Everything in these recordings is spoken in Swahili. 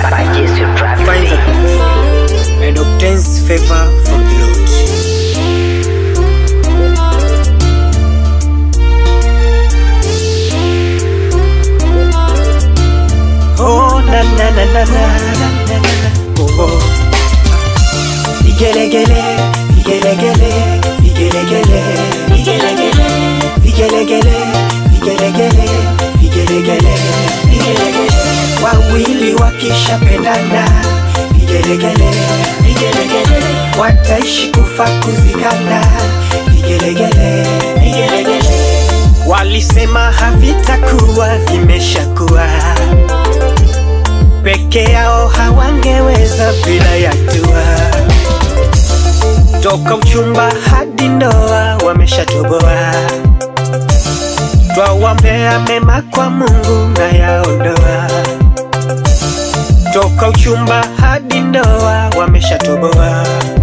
Purchase your track finds a today. and obtains favor from the Lord. Oh na na na na na na na na oh oh. Vigelegele, vigelegele, vigelegele, vigelegele, vigelegele, vigelegele, vigelegele, vigelegele. Wawili wakishapendana, vigelegele, vigelegele, wataishi kufa kuzikana, vigelegele, vigelegele. Walisema havitakuwa, vimeshakuwa peke yao hawangeweza bila ya dua. Toka uchumba hadi ndoa wameshatoboa, twawaombea mema kwa Mungu na yaondoa. Toka uchumba hadi ndoa wameshatoboa,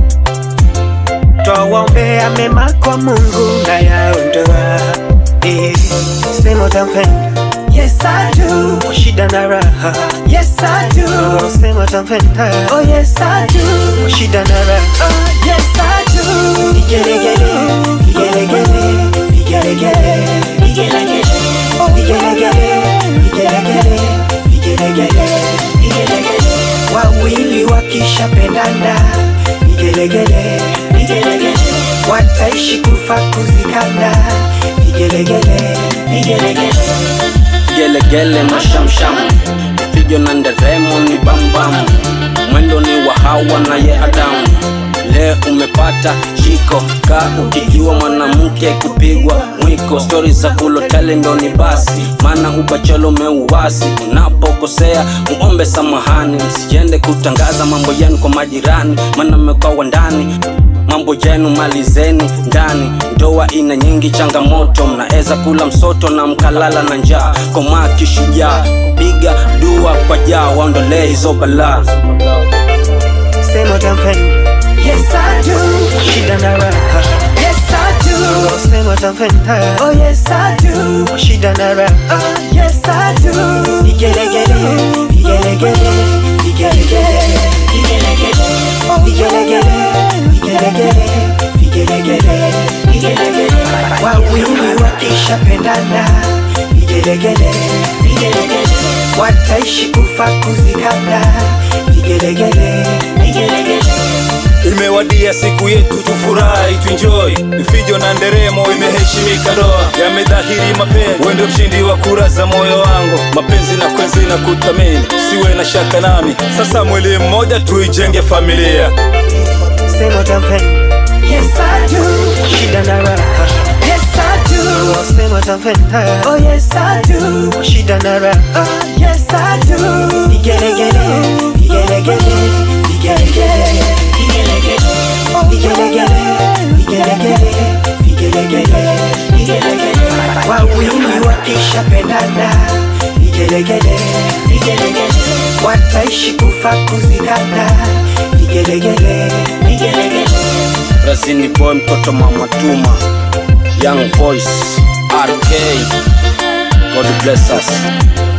twawaombea mema kwa Mungu na yaondoa. Eh, sema utampenda Yes I do. Kwa shida na raha. Yes I do. Sema utampenda. Oh yes I do. Kwa shida na raha. Yes I do. Vigelegele, vigelegele, vigelegele, vigelegele, oh vigelegele, vigelegele, vigelegele, vigelegele. Wawili wakishapendana, vigelegele, vigelegele, wataishi kufa kuzikana, vigelegele, vigelegele. gelegele mashamsham fijo na nderemo ni bambam mwendo ni wa hawa na ye adamu leo umepata shiko ka ukijua mwanamke kupigwa mwiko stori za kulotele ndo ni basi maana ubachelo umeuwasi unapokosea muombe samahani msijende kutangaza mambo yenu kwa majirani maana mmekawa ndani mambo yenu malizeni ndani ndoa ina nyingi changamoto mnaweza kula msoto na mkalala na njaa komaa kishujaa piga dua kwa jaa waondolee hizo balaa Sema utampenda Yes I do Shida na raha Yes I do Sema utampenda Oh yes I do Shida na raha Yes I do Vigelegele Vigelegele Vigelegele Vigelegele Oh vigelegele Vigelegele Vigelegele Vigelegele Wawili wakishapendana Vigelegele Vigelegele Wataishi kufa kuzikana Vigelegele Vigelegele Imewadia siku yetu tufurahi tuenjoy, vifijo na nderemo imeheshimika ndoa, yamedhahiri mapenzi, wendo mshindi wa kura za moyo wangu, mapenzi na kwenzi na kutamini, siwe na shaka nami, sasa mwili mmoja tuijenge familia. Sema utampenda Yes I do Shida na raha Yes I do Sema utampenda Oh yes I do Shida na raha Yes I do Vigelegele Vigelegele Vigelegele Vigelegele Oh vigelegele Vigelegele Vigelegele Vigelegele Wawili wakishapendana Vigelegele Vigelegele Wataishi kufa kuzikana Vigelegele Vigelegele razini boy mtoto mama tuma young voice rk god bless us